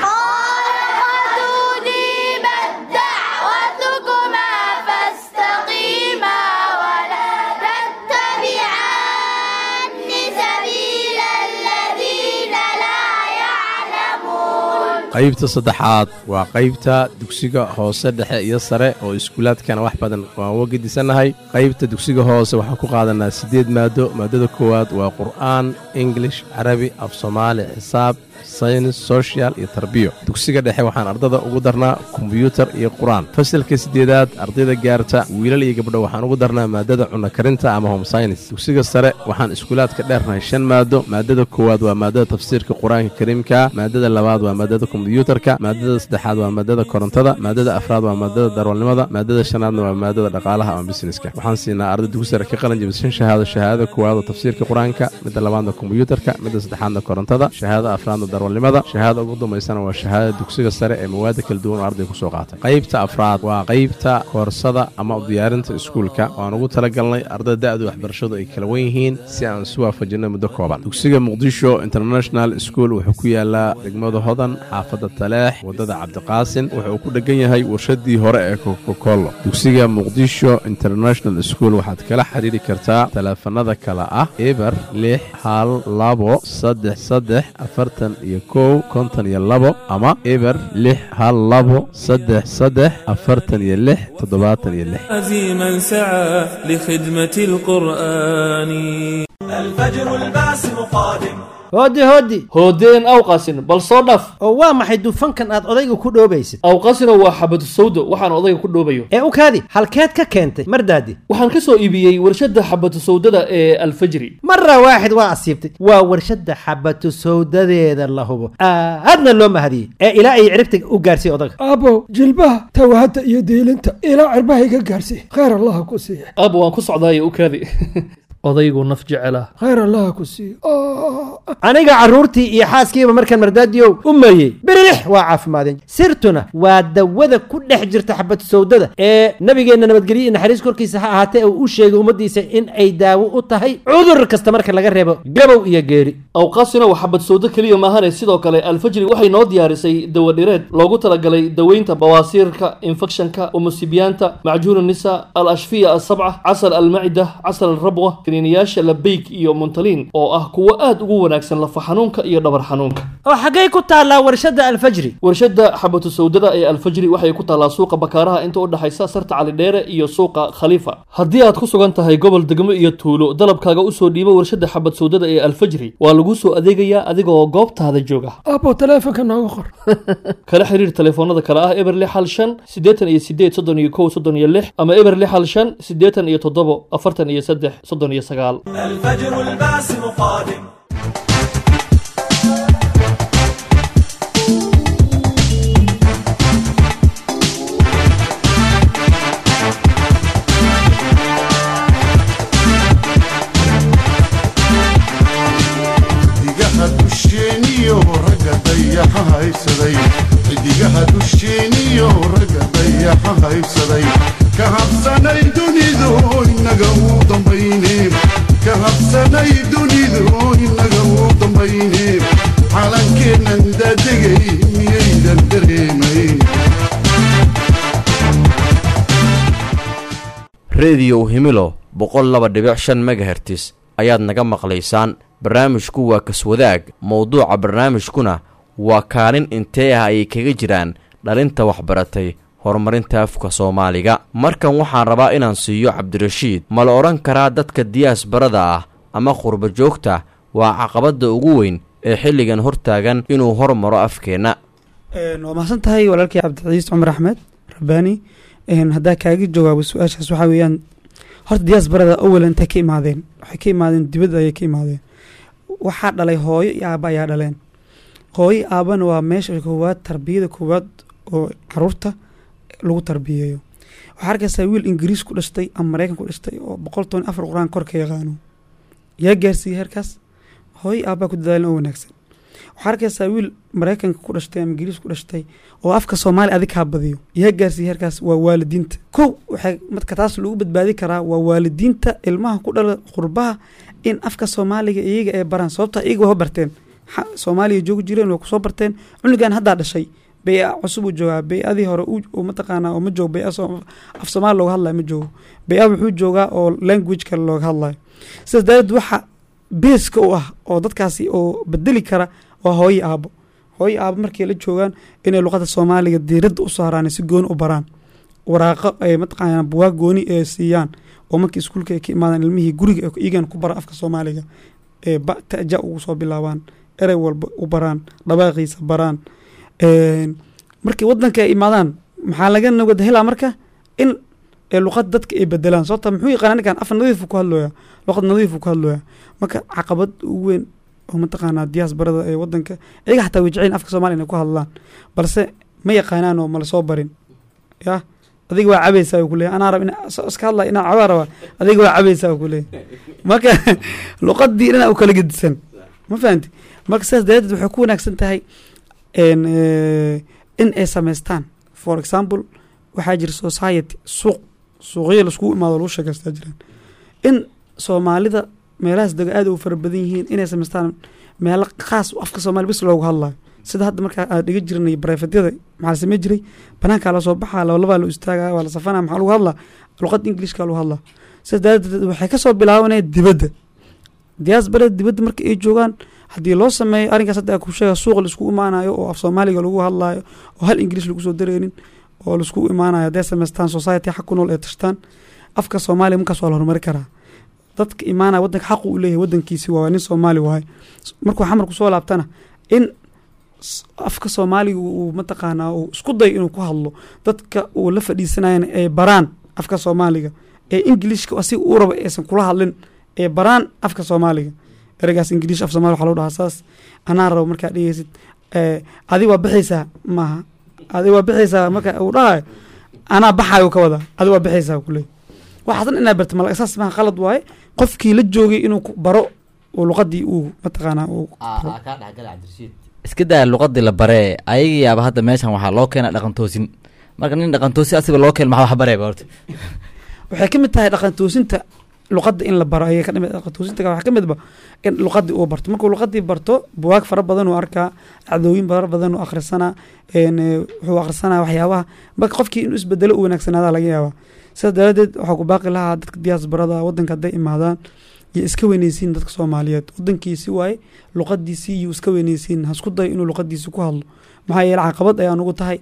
qaybta saddexaad waa qaybta dugsiga hoose dhexe iyo sare oo iskuulaadkana wax badan waan uga gedisannahay qaybta dugsiga hoose waxaan ku qaadanaa siddeed maado maadada koowaad waa qur'aan ingilish carabi af soomaali xisaab saynis social iyo tarbiyo dugsiga dhexe waxaan ardada ugu darnaa kombyuutar iyo qur-aan fasalka siddeedaad ardayda gaarta wiilal iyo gabdho waxaan ugu darnaa maadada cunno karinta ama home saynis dugsiga sare waxaan iskuulaadka dheernahay shan maado maadada koowaad waa maadada tafsiirka qur-aanka kariimka maadada labaad waa maadada kombyuutarka maadada saddexaad waa maadada korontada maadada afraad waa maadada darwalnimada maadada shanaadna waa maadada dhaqaalaha ama busineska waxaan siinaa arday dugsi sare ka qalin jabishan shahaado shahaadada koowaad oo tafsiirka qur-aanka midda labaadna kombyuutarka midda saddexaadna korontada shahaadada afraadna darwalnimada shahaada ugu dambaysana waa shahaadada dugsiga sare ee mawaada kala duwan oo arday kusoo qaatay qaybta afraad waa qaybta koorsada ama u diyaarinta iskuulka waan ugu talagalnay ardada da-du waxbarashadu ay kala wan yihiin si aan isu waafajinay muddo kooban dugsiga muqdisho international school wuxuu ku yaalaa degmada hodan xaafadda taleex waddada cabdiqaasin wuxuu ku dhegan yahay warshadii hore ee kokokolo dugsiga muqdisho international school waxaad kala xiriiri kartaa taleefanada kale ah eber lix hal labo saddex saddex afartan iyo kow konton iyo labo ama eber lix hal labo saddex saddex afartan iyo lix toddobaatan iyo lix عزيما سعى لخدمة القرآن الفجر الباسم قادم hooddi hooddi hoodeen awqasin bal soo dhaf oo waa maxay dufankan aad odayga ku dhoobaysid awqasina waa xabadu sawdo waxaan odayga ku dhoobayo ee u kaadi halkeed ka keentay mardaadi waxaan ka soo iibiyey warshadda xabadu sawdada ee alfajri mara waaxid waa asiibtay waa warshadda xabatu sawdadeeda la hubo aadna loo mahadiyey ee ilaa ay ciribta u gaarsiiy odaga aabow jilbaha tawahadda iyo diilinta ilaa cirbaha iga gaarsiiy khayr allaha ku siiya aaba waan ku socdaaye u kaadi odaygu naf jecela khayr allaha ku siiya aniga carruurtii iyo xaaskiiba markaan mardaadiyow u mariyey birilix waa caafimaadeen sirtuna waa dawada ku dhex jirta xabatu sawdada ee nabigeenna nabadgelyo iyo naxariis korkiisa ha ahaatee uu u sheegay ummaddiisa in ay daawo u tahay cudur kasta marka laga reebo gabow iyo geeri awqaasina waa xabad sawdo keliya maahane sidoo kale alfajri waxay noo diyaarisay dawadhireed loogu talagalay daweynta bawaasiirka infekshanka umusibiyaanta macjuun nisa al ashfiya asabca casal almacida casal alrabwa kaniiniyaasha labeyk iyo muntaliin oo ah kuwo aad ugu wanaagsan lafa xanuunka iyo dhabar xanuunka oo xaggay ku taallaa warshadda alfajri warshadda xabatu sawdada ee alfajri waxay ku taallaa suuqa bakaaraha inta u dhexaysa sarta calidheere iyo suuqa khaliifa haddii aad ku sugan tahay gobol degmo iyo tuulo dalabkaaga usoo dhiibo warshadda xabad sawdada ee alfajri waa lagu soo adeegayaa adigoo goobtaada jooga aabow taleefonka nooga qor kala xiriir telefoonada kale ah eber lix hal shan siddeetan iyo sideed soddon iyo kow soddon iyo lix ama eber lix hal shan siddeetan iyo toddobo afartan iyo saddex soddon iyo sagaal الفجر الباسم قادم xidigaha dusheeniyo ragga dayaxa haysaday xidigaha dusheeniyo ragga dayaxa haysaday ka habsanay dunidu inaga uu dambayne ka habsanay dunidu inaga uu dambayne calankeennan daadegay miyaydan dareemayn rediyow himilo boqol laba dhibic shan megahertis ayaad naga maqlaysaan barnaamijku waa kaswadaag mowduuca barnaamijkuna waa kaalin intee ah ayay kaga jiraan dhalinta waxbaratay horumarinta afka soomaaliga markan waxaan rabaa inaan siiyo cabdirashiid ma la odhan karaa dadka diyaas barada ah ama qurba joogta waa caqabadda ugu weyn ee xilligan hortaagan inuu hormaro afkeenna waa mahadsan tahay walaalkii cabdiciis cumar axmed rabbaani Een, haddaa kaaga jawaabo su-aashaas waxaa weeyaan horta diaasbarada awal intay ka imaadeen waxay ka imaadeen dibadda ayay ka imaadeen waxaa dhalay hooyo iyo aaba ayaa dhaleen hooyo iyo aabana waa meesha koowaad tarbiyada koowaad oo caruurta lagu tarbiyeeyo waxaa arkaysaa wiil ingiriis ku dhashtay ama maraykan ku dhashtay oo boqol toban iyo afar qur-aan kor ka yaqaano yaa gaarsiiyey heerkaas hooyo iyo aabaa ku dadaalin oo wanaagsan waxaa arkaysaa wiil maraykanka ku dhashtay ama ingiriis ku dhashtay oo afka soomaali adig kaa badiyo yaa gaarsiiyey heerkaas waa waalidiinta kow waxay marka taas lagu badbaadi karaa waa waalidiinta ilmaha ku dhala qurbaha in afka soomaaliga iyaga ay baraan sababta iyaga waa barteen xa- soomaaliya joogi jireen waa kusoo barteen cunugan haddaa dhashay bey-a cusub uu joogaa bey-adii hore uu- uu mataqaanaa oo ma joogo bey-a soo- af soomaali looga hadlayo ma joogo bey-a wuxuu joogaa oo language kale looga hadlayo sidaas daraaddeed waxa beeska u ah oo dadkaasi oo bedeli kara waa hooyo aabo hooyo aabo markay la joogaan inay luqada soomaaliga diiradda u saaraan si gooni u baraan waraaqo ay mataqaanaa buwaag gooni ee siiyaan oo markii iskuulka ay ka imaadaan ilmihii guriga ay iyagan ku bara afka soomaaliga ee ba taja ugu soo bilaabaan erey walba u baraan dhawaaqiisa baraan Een, markii wadanka ay imaadaan maxaa laga nabad helaa marka in ee luqad dadka ay bedelaan sababta muxuu yaqaana ninkan af nadiifu ku hadlooya luqad nadiifu ku hadlooya marka caqabad ugu weyn oo mataqaanaa diaasbarada ee wadanka iyaga xataa way jecel afka soomaaliya inay ku hadlaan balse ma yaqaanaan oo mala soo barin ya adiga waa cabaysaa uu kuleeyahy anaa rab ina so- iska hadlaya inaa cabaa rabaa adiga waa cabaysaa uu kuleeyahy marka luqadii dhanaa u kala gedisan ma fahanti marka sidaas daraaddeed waxay ku wanaagsan tahay en, eh, in ay samaystaan for example waxaa jira society suuq suuqyo laiskugu imaado lagu sheekaystaa jiraan in soomaalida meelahaas dega aad u fara badan yihiin inay samaystaan meelo khaas u afka soomaali bis loogu hadlayo sida hadda markaa aan dhiga jirnay barefedyada maxaa la samey jiray banaankaa la soo baxaa labalabaa la istaagaa waa la safanaa maxaa lagu hadlaa luqadda ingiliishka lagu hadlaa sidaas daraaddeed waxay kasoo bilaabanaya dibadda diaasbarada dibadda marka ay joogaan haddii loo sameeyo arrinkaas hadda ku sheega suuq laisku imaanayo oo af soomaaliga lagu hadlaayo oo hal ingiliis lagu soo dareynin oo laisku imaanayo hadday samaystaan society xaq ku nool ee tashtaan afka soomaaliya markaas waa la horumari karaa dadka imaanaya wadanka xaqu u leeyahay wadankiisi waa nin soomaali waaye markuu xamar kusoo laabtana in s- afka soomaaliga uu mataqaanaa uu isku dayo inuu ku hadlo dadka uu la fadhiisanayana ay baraan afka soomaaliga ee ingiliishka asiga uu raba aysan kula hadlin ee baraan afka soomaaliga ereygaas ingiliish af soomaali waxaa lagu dhahaa saas anaa rabo markaa dhegeysid eh, adi waa bixaysaa maaha adi waa bixaysaa marka uu dhahayo anaa baxaayo ka wadaa adi waa bixaysaa kuleey waxaasan inaa barta mal saas maaha qalad waaye qofkii la joogay inuu ku baro uu luqadii uu mataqaanaa uu iska daa luqadii la baree ayaga yaaba hadda meeshan waxaa loo keena dhaqan toosin marka nin dhaqan toosin asiga loo keen maxaa wax bareeba horta waxay ka mid tahay dhaqan toosinta luqadda in la baro ayay ka dhimid dhaqan toosinta waxaa ka midba in luqadii uu barto markuu luqadii barto buwaag fara badan uu arkaa dhacdooyin fara badan uu akhrisanaa een, eh, wuxuu akhrisanaa waxyaabaha marka qofkii inuu isbedelo u wanaagsanaada laga yaabaa sidaas daraaddeed waxaa ku baaqi lahaa dadka diaasbarada wadanka hadday imaadaan iyo iska weyneysiin dadka soomaaliyeed wadankiisi waaye luqadiisii iyo iska weyneysiin hasku dayo inuu luqadiisi ku hadlo maxaa yeele caqabad ayaan ugu tahay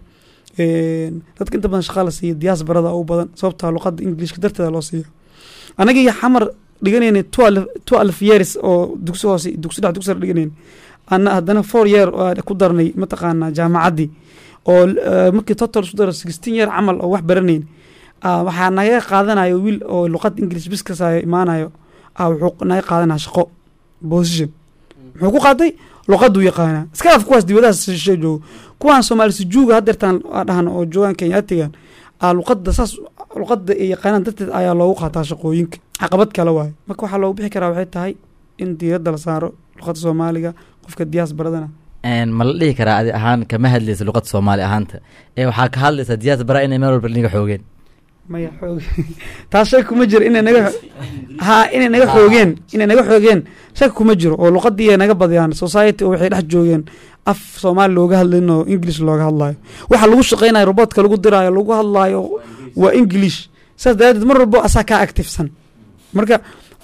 een, dadka inta badan shaqaa la siiya diaasbarada u badan sababtaa luqada ingiliishka darteeda loo siiya anaga iyo xamar dhiganayna twelve years oo dugsi hoose dugsi dhex dugsi sare dhiganayna ana haddana four year oo ku darnay mataqaanaa jaamacaddii oo eh, markii total isku daro sixteen year camal oo wax baranayn ah, waxaa naga qaadanayo wiil oo luqad english biskasayo imaanayo ah, wuxuu naga qaadanaya shaqo position muxuu ku qaatay luqaduu yaqaanaa iska af kuwaas dibadahaas shishe joogo kuwaan soomaali sujuuga haddeertaan dhahan oo joogaan kenyaatigan ah, luqadda saas luqadda ay yaqaanaan darteed ayaa loogu qaataa shaqooyinka caqabad kale waaye marka waxaa loogu bixi karaa waxay tahay in diiradda la saaro luqadda soomaaliga qofka diyaas baradana Een, ma la dhihi karaa adi ahaan kama hadlaysa luqada soomaali ahaanta ee waxaa ka hadlaysa diyaas bara inay meel walba niga xoogeen maya xoog taas shaki kuma jiro inay naga ha inay naga xoogeen inay naga xoogeen shaki kuma jiro oo luqadii ay naga badiyaan society oo waxay dhex joogeen af soomaali looga hadlayn oo english looga hadlayo waxa lagu shaqeynayo robotka lagu diraayo lagu hadlayo waa english saas daraaddeed mar walbo asaa kaa activesan marka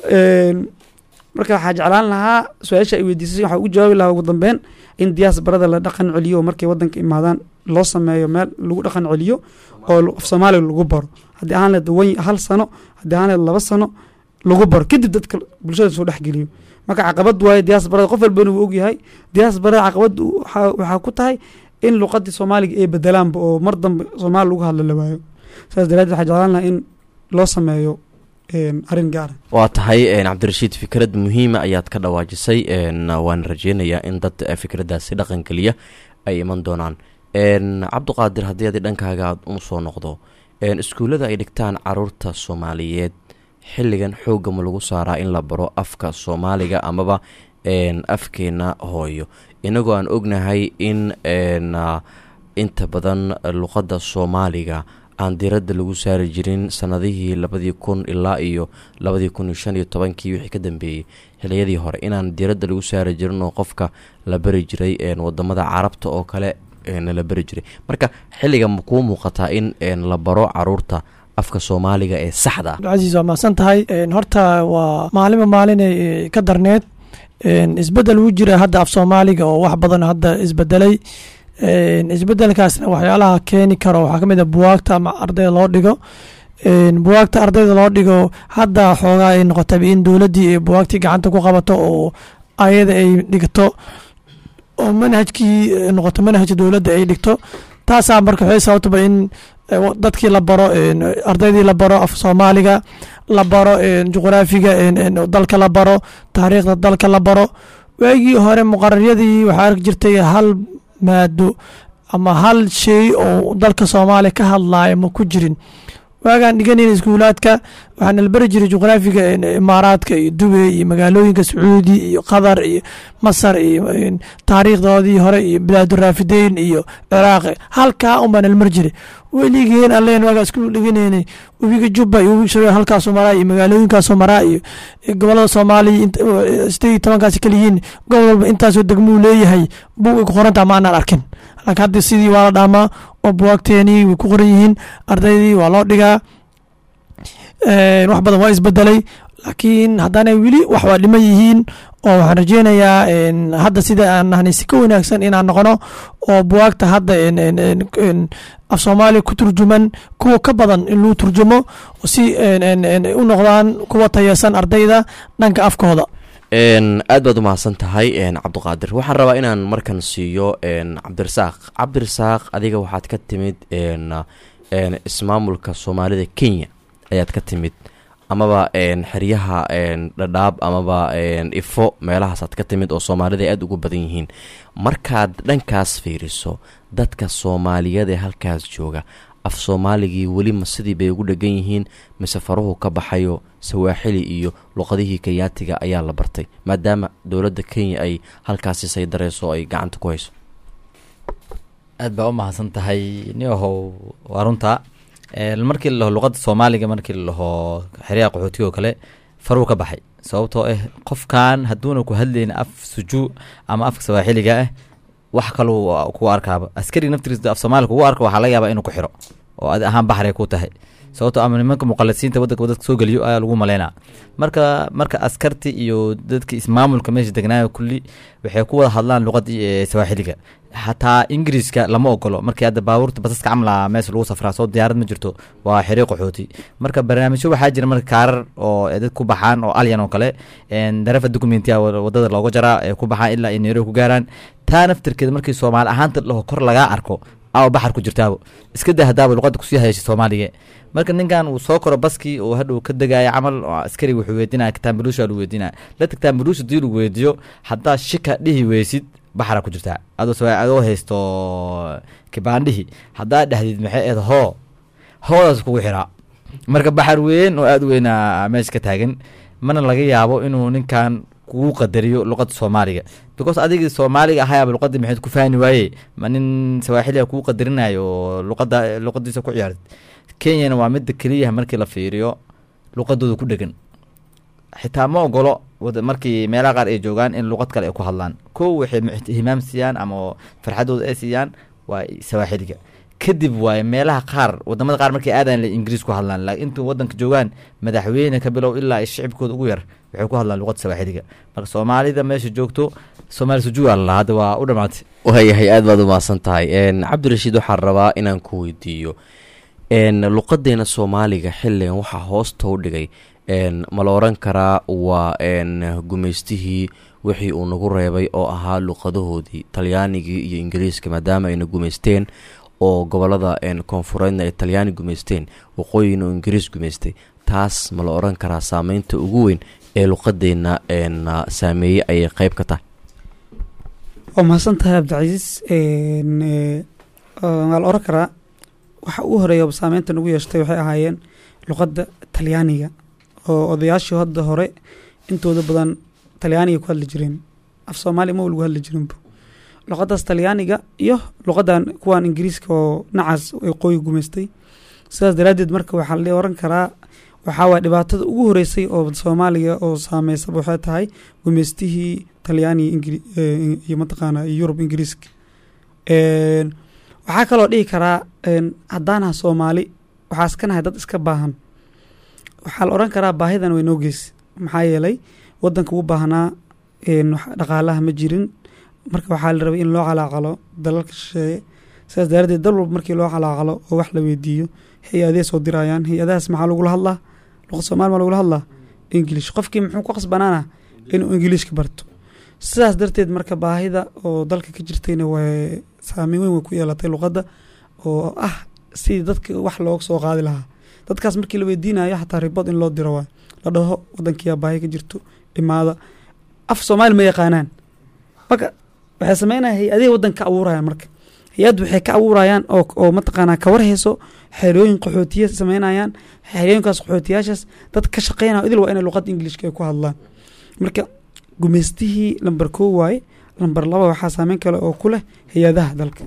een, marka waxaa jeclaan lahaa su-aasha ay weydiisay waxaa ugu jawaabi lahaa ugu dambeyn in diyaas barada la dhaqan celiyo oo markay wadanka imaadaan loo sameeyo meel lagu dhaqan celiyo oo lu- af soomaaliga lagu baro haddii ahaan leed wan hal sano haddii ahaan leed laba sano lagu baro kadib dadka bulshada soo dhexgeliyo marka caqabad waaye diyaas barada qof walbana wuu ogyahay diyaas barada caqabad waxaa waxaa ku tahay in luqadii soomaaliga ay bedelaanba oo mar dambe soomaali lagu hadlo la waayo saas daraadeed waxaa jeclaan lahaa in loo sameeyo arrin gaara waa tahay cabdirashiid fikrad muhiima ayaad ka dhawaajisay waan rajeynayaa in dad fikraddaasi dhaqangeliya ay iman doonaan cabdiqaadir haddii adi dhankaaga aad u soo noqdo iskuullada ay dhigtaan caruurta soomaaliyeed xilligan xoogga ma lagu saaraa in la baro afka soomaaliga amaba afkeena hooyo inagoo aan ognahay in inta badan luqadda soomaaliga aan diradda lagu saari jirin sanadihii labadii kun ilaa iyo labadii kun iyo shan iyo tobankii wixii ka dambeeyey xiliyadii hore inaan diradda lagu saari jirin oo qofka la bari jiray wadamada carabta oo kale la bari jiray marka xilliga ma kuu muuqataa in la baro caruurta afka soomaaliga ee saxda ah cabdicasiis waa mahadsan tahay horta waa maalinba maalinay ka darneed isbedel wuu jira hadda af soomaaliga oo wax badan hadda isbedelay isbedelkaasna waxyaalaha keeni karo waxaa kamid a buwaagta ama ardayda loo dhigo buwaagta ardayda loo dhigo hadda xoogaa ay noqotaba in dowladdii ay buwaagtii gacanta ku qabato oo ayada ay dhigto oo manhajkii noqoto manhaj dowladda ay dhigto taasaa marka waxay sababtaba in dadkii la baro ardaydii la baro af soomaaliga la baro juqraafiga dalka la baro taariikhda dalka la baro waagii hore muqararyadii waxaa arki jirtay hal maado ama hal shay oo dalka soomaaliya ka hadlaaya ma ku jirin waagaan dhiganayna iskuulaadka waxaana la bari jiray juqraafiga imaaraadka iyo dubey iyo magaalooyinka sacuudi iyo qatar iyo masar iyo taariikhdoodii hore iyo bilaaduraafideyn iyo ciraaq halkaa unbaana la mari jiray weligeen alleen waagaa isku dhiganaynay webiga jubba iyo webiga shabeelle halkaasoo maraa iyo magaalooyinkaasoo maraa iyo gobolada soomaaliya sideed iyo tobankaasi kaliyihiin gobol walba intaasoo degmuu leeyahay bug ay ku qorantaa ma aanaan arkin laakiin hadda sidii waa la dhaamaa oo buwaagteenii way ku qoran yihiin ardaydii waa loo dhigaa wax badan waa isbedelay laakiin haddaanay weli wax waa dhiman yihiin oo waxaan rajeynayaa hadda sida aan nahnay si ka wanaagsan inaan noqono oo buwaagta hadda af soomaaliya ku turjuman kuwa ka badan in lagu turjumo si u noqdaan kuwa tayasan ardayda dhanka afkooda aad baad u mahadsan tahay cabdiqaadir waxaan rabaa inaan markan siiyo cabdirasaaq cabdirasaaq adiga waxaad ka timid ismaamulka soomaalida kenya ayaad ka timid amaba xeryaha dhadhaab amaba ifo meelahaasaad ka timid oo soomaalida ay aada ugu badan yihiin markaad dhankaas fiiriso dadka soomaaliyeed ee halkaas jooga af soomaaligii weli ma sidii bay ugu dhegan yihiin mise faruhu ka baxayo sawaaxili iyo luqadihii kenyaatiga ayaa la bartay maadaama dowladda kenya ay halkaasi saydareyso oo ay gacanta ku hayso aad baa u mahadsan tahay ni ahow waa runta markii la laho luqadda soomaaliga markii la laho xeryaha qaxootiga oo kale faruu ka baxay sababtoo ah qofkan hadduuna ku hadlayn af sujuu ama afka sawaaxiliga ah wax kaluu kugu arkaaba askari naftigiisa af soomaaliga kugu arka waxaa laga yaabaa inuu ku xiro oo adi ahaan baxray ku tahay sababtoo ama nimanka muqalisiinta wadanka dadka soo geliyo ayaa lagu maleynaa marka marka askarti iyo dadka ismaamulka meesha degnaayo kulli waxay ku wada hadlaan luqadii sawaaxiliga xataa ingiriiska lama ogolo markii hadda baabuurta basaska camla meesha lagu safraa soo diyaarad ma jirto waa xiri qaxooti marka barnaamijyo waxaa jira marka kaarar oo dad ku baxaan oo alyan oo kale darefa documentiya wadada looga jaraa ee ku baxaan ilaa ay nairobi ku gaaraan taa naftirkeeda markii soomaali ahaanta laho kor lagaa arko aa baxar ku jirtaabo iska daa hadaaba luqada kusii hayashay soomaaliga marka ninkan uu soo koro baskii oo hadhow ka degaya camal oo askari wuxuu weydiinaya kitaambaluusha lagu weydiinaya la kitaambaluusha dii lagu weydiiyo haddaa shika dhihi weysid baxara ku jirtaa adoo adoo haysto kibaandhihi haddaa dhexdid maxay eed hoo hoodaas kugu xiraa marka baxar weyn oo aada u weynaa meesha ka taagan mana laga yaabo inuu ninkan kugu qadariyo luqada soomaaliga because adigii soomaaliga ahayaaba luqadii maxayd ku fahmi waaye ma nin sawaaxiliga kugu qadarinayo oo luqada luqadiisa ku ciyaartid kenyana waa midda keliya markii la fiiriyo luqadooda ku dhegan xitaa ma ogolo markii meelaha qaar ay joogaan in luqad kale ay ku hadlaan kow waxay ihtimaam siiyaan ama farxadooda ay siiyaan waa sawaaxiliga kadib waaye meelaha qaar wadamada qaar markay aadayan ingiriis ku hadlaan laakiin intuu wadanka joogaan madaxweyne ka bilow ilaa shicibkooda ugu yar waxay ku hadlaan luqada sawaaxiliga marka soomaalida meesha joogto soomaali sujuuga lala hadda waa u dhamaatay waayahay aad baad umahadsan tahay cabdirashiid waxaan rabaa inaan ku weydiiyo luqadeena soomaaliga xilligan waxaa hoosta u dhigay ma la oran karaa waa gumaystihii wixii uu nagu reebay oo ahaa luqadahoodii talyaanigii iyo ingiriiska maadaama ayna gumaysteen oo gobolada een, koonfureedna ay talyaani gumaysteen waqooyina oo ingiriis gumaystay taas ma la odhan karaa saameynta ugu weyn ee luqadeenna een, saameeyey ayay qeyb ka tahay waa mahadsan tahay cabdicasiis Een, ee, waa la oran karaa waxa ugu horeeya oo saameynta nagu yeeshtay waxay ahaayeen luqadda talyaaniga oo odayaashii hadda hore intooda badan talyaaniga ku hadli jireen af soomaaliya ma lagu hadli jirinba luqadaas talyaaniga iyo luqadan kuwan ingiriiska oo nacaas waqooyi gumaystay sidaas daraaddeed marka waxaa la oran karaa waxaa waay dhibaatada ugu horeysay oo soomaaliya oo saameysaba waxay tahay gumaystihii talyaaniga ingiri ee, iyo mataqaana iyo yurub ingiriiska Een, waxaa kaloo dhihi karaa een, haddaanaha soomaali waxaa iska nahay dad iska baahan waxaa la oran karaa baahidan way noo geysa maxaa yeelay wadanka u baahnaa een, wax- dhaqaalaha ma jirin marka waxaa la rabay in loo calaacalo dalalka shisheeye sidaas daraaddeed dal walba markii loo calaacalo oo wax la weydiiyo hay-adee soo dirayaan hay-adahaas maxaa lagula hadlaa luqad soomaali maa lagula hadlaa english qofkii muxuu ku qasbanaana inuu englishka barto sidaas darteed marka baahida oo dalka ka jirtayna way saameyn weyn way ku yeelatay luqadda oo ah sidii dadka wax looga soo qaadi lahaa dadkaas markii la weydiinayo xataa ribod in loo diro waay la dhaho wadankiyaa baahi ka jirto imaada af soomaali ma yaqaanaan marka waxay sameynaya hay-adihii wadanka ka abuurayaan marka hay-addu waxay ka abuurayaan oo oo mataqaanaa kawar hayso xerooyin qaxootiya sameynayaan xerooyinkaas qaxootiyaashaas dad ka shaqeynaya idil waa inay luqadda ingilishka ay ku hadlaan marka gumaystihii lamber koo waaye lamber laba waxaa saameyn kale oo ku leh hay-adaha dalka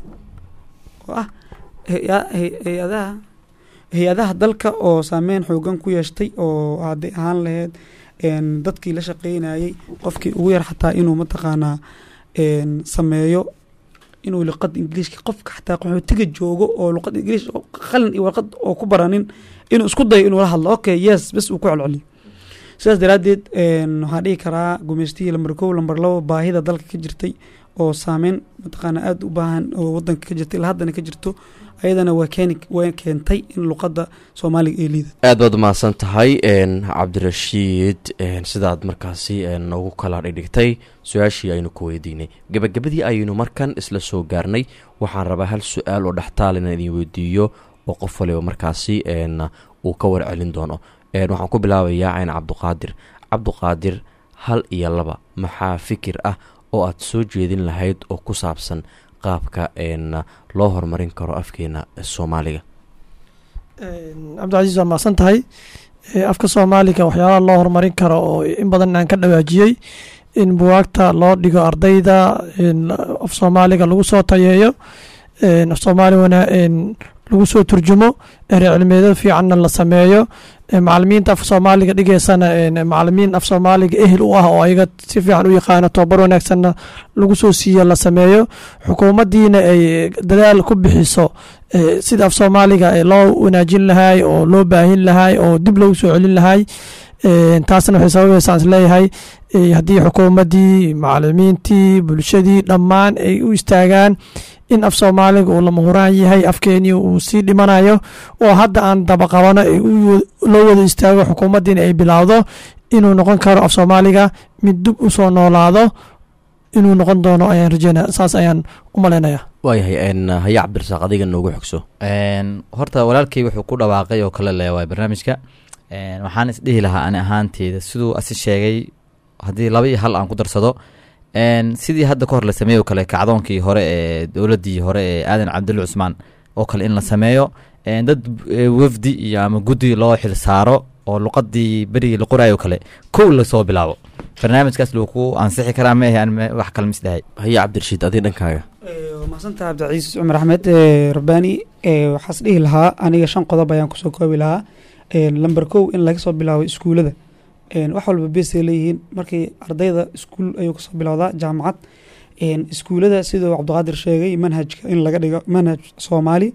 oo ah hay- hay- hay-adaha hay-adaha dalka oo saameyn xoogan ku yeeshtay oo hadday ahaan lahayd een, dadkii la shaqeynayay qofkii ugu yar xataa inuu mataqaanaa een, sameeyo inuu luqada ingiliishka qofka xataa qaxootiga joogo oo luqada ingiliish oo qalin iyo warqad oo ku baranin inuu isku dayo inuu la hadlo okay yes bes uu ku celceliyo sidaas daraaddeed een, waxaan dhihi karaa gumaystihii lamber kow lamber labo baahida dalka ka jirtay oo saameyn mataqaana aada u baahan oo wadanka ka jirtay ilaa haddana ka jirto ayadana waa keeni waa keentay in luqadda soomaaliga ay liidato aad baad umahadsan tahay een, cabdirashiid een, sidaad markaasi een, noogu kala dhigdhigtay su-aashii aynu ku weydiinay gebagabadii ayaynu markan isla soo gaarnay waxaan rabaa hal su-aal oo dhextaal inaan idin weydiiyo oo qof waliba markaasi een, uu ka warcelin doono een, waxaan ku bilaabayaa cayn cabduqaadir cabduqaadir hal iyo laba maxaa fikir ah oo aad soo jeedin lahayd oo ku saabsan qaabka een, loo horumarin karo afkeena soomaaliga cabdicasiis waa mahadsan tahay Eh, afka soomaaliga waxyaalaha loo horumarin karo oo in badan aan ka dhawaajiyey in buwaagta loo dhigo ardayda in af soomaaliga lagu soo tayeeyo in af soomaali wana in lagu soo turjumo ere cilmiyeedyo fiicanna la sameeyo Eh, macalimiinta af soomaaliga dhigeysana in macalimiin af soomaaliga ehel u ah oo ayaga si fiican u yaqaano tobabar wanaagsanna lagu soo siiyo la sameeyo xukuumaddiina ay dadaal ku bixiso eh, sida af soomaaliga eh, loo wanaajin lahay oo loo baahin lahay oo dib loogu soo celin lahay Eh, taasna waxay sababaysaa is leeyahay eh, haddii xukuumaddii macalimiintii bulshadii dhammaan ay u istaagaan in af soomaaliga uu lama huraan yahay afkeenii uu sii dhimanayo oo hadda aan dabaqabano ay u wa- loo wada istaago xukuumaddiina ay bilaawdo inuu noqon karo af soomaaliga mid dib u soo noolaado inuu noqon doono ayaan rajeynaya saas ayaan u malaynaya waayahay een, haya cabdirasaaq adiga noogu xogso Een, horta walaalkay wuxuu ku dhawaaqay oo kale leewaay barnaamijka Een, waxaan isdhihi lahaa ani ahaanteeda siduu asi sheegay haddii laba iyo hal aan ku darsado Een, sidii hadda ka hor la sameeyo kale kacdoonkii hore ee dowladdii hore ee aadan cabdulle cusmaan oo kale in la sameeyo Een, dad eh, wafdi iyo ama guddi loo xil saaro oo luqadii berigii la qoraayo kale kow lasoo bilaabo barnaamijkaas luu ku ansixi karaa ma ahe aan me- wax kale misdahay haya cabdirashiid adi dhankaaga waa mahadsantaha cabdicasiis cumar axmed eh, rabbaani eh, waxaas dhihi lahaa aniga shan qodob ayaan kusoo koobi lahaa lamber kow in laga soo bilaabo iskuulada Een, wax walba besay leeyihiin markii ardayda iskuul ayuu kasoo bilowdaa jaamacad Een, iskuulada siduu cabdiqaadir sheegay manhajka in laga dhigo manhaj soomaali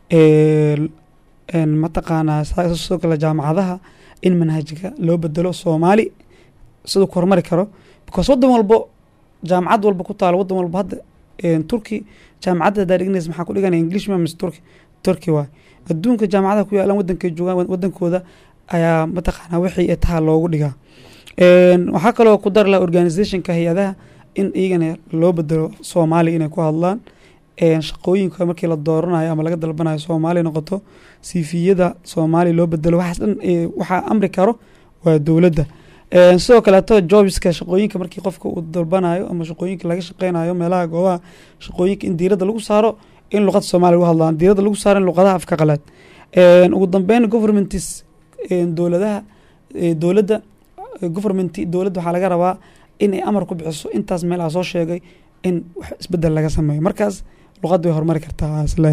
Een, een, mataqaanaa saa- sidoo kale jaamacadaha in manhajka loo bedelo soomaali siduu ku horumari karo because wadan walbo jaamacad walba ku taalo wadan walba hadda een, turki jaamacadda hadaa dhiganaysa maxaa ku dhiganaya english ma mise turki turki waay adduunka jaamacadaha ku yaalan wadankay joogaan wadankooda ayaa mataqaanaa wixii taha loogu dhigaa Een, waxaa kaloo ku dari laha organizationka hay-adaha in iyagana loo bedelo soomaali inay ku hadlaan een, shaqooyinka markii la dooranayo ama laga dalbanayo soomaali noqoto siifiyada soomaali loo bedelo waxaas dhan ee, waxaa amri karo waa dowladda Een, sidoo kaleeto jobska shaqooyinka markii qofka uu dalbanayo ama shaqooyinka laga shaqeynayo meelaha goobaha shaqooyinka in diiradda lagu saaro in luqada soomaaliya lagu hadlaan diiradda lagu saaro in luqadaha afka qalaad Een, ugu dambeyn governmentis een, dowladaha ee, dowladda government dowladda waxaa laga rabaa in ay amar ku bixiso intaas meel aa soo sheegay in wax isbedel laga sameeyo markaas luqadda way horumari kartaa isleeyahay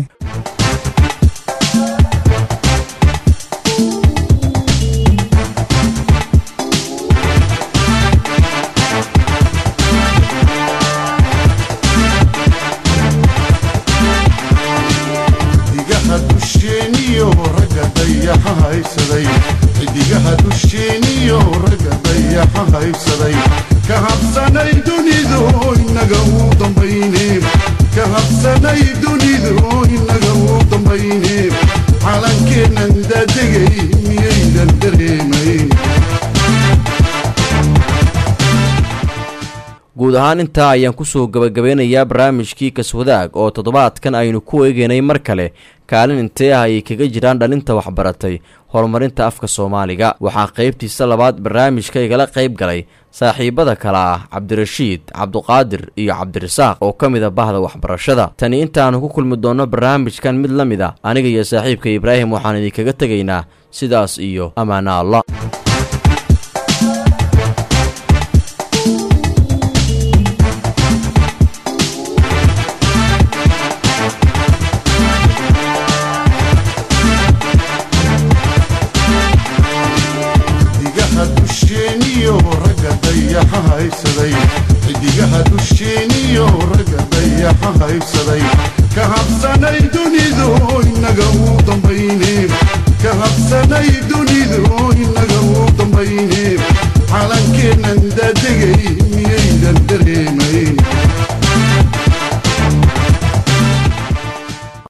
xidigaha dusheeniyo ragga dayaxa haysaday xidigaha dusheeniyo ragga dayaxa haysaday ka habsanay dunidu inaga uu dambayne ka habsanay dunidu inaga uu dambayne calankeennan daadegay miyaydan dareemayn guud ahaan intaa ayaan kusoo gabagabeynayaa barnaamijkii kaswadaag oo toddobaadkan aynu ku eegeynay mar kale kaalin intee ah ayay kaga jiraan dhalinta waxbaratay horumarinta afka soomaaliga waxaa qaybtiisa labaad barnaamijka igala qayb galay saaxiibada kale ah cabdirashiid cabduqaadir iyo cabdirasaaq oo ka mid a bahda waxbarashada tani intaannu ku kulmi doonno barnaamijkan mid la mid a aniga iyo saaxiibka ibraahim waxaan idinkaga tegaynaa sidaas iyo ammaana alla xidigaha dusheeniyo ragga dayaxa haysaday xidigaha dusheeniyo ragga dayaxa haysaday ka habsanay dunidu inaga uu dambayne ka habsanay dunidu inaga uu dambayne calankeennan daadegay miyaydan dare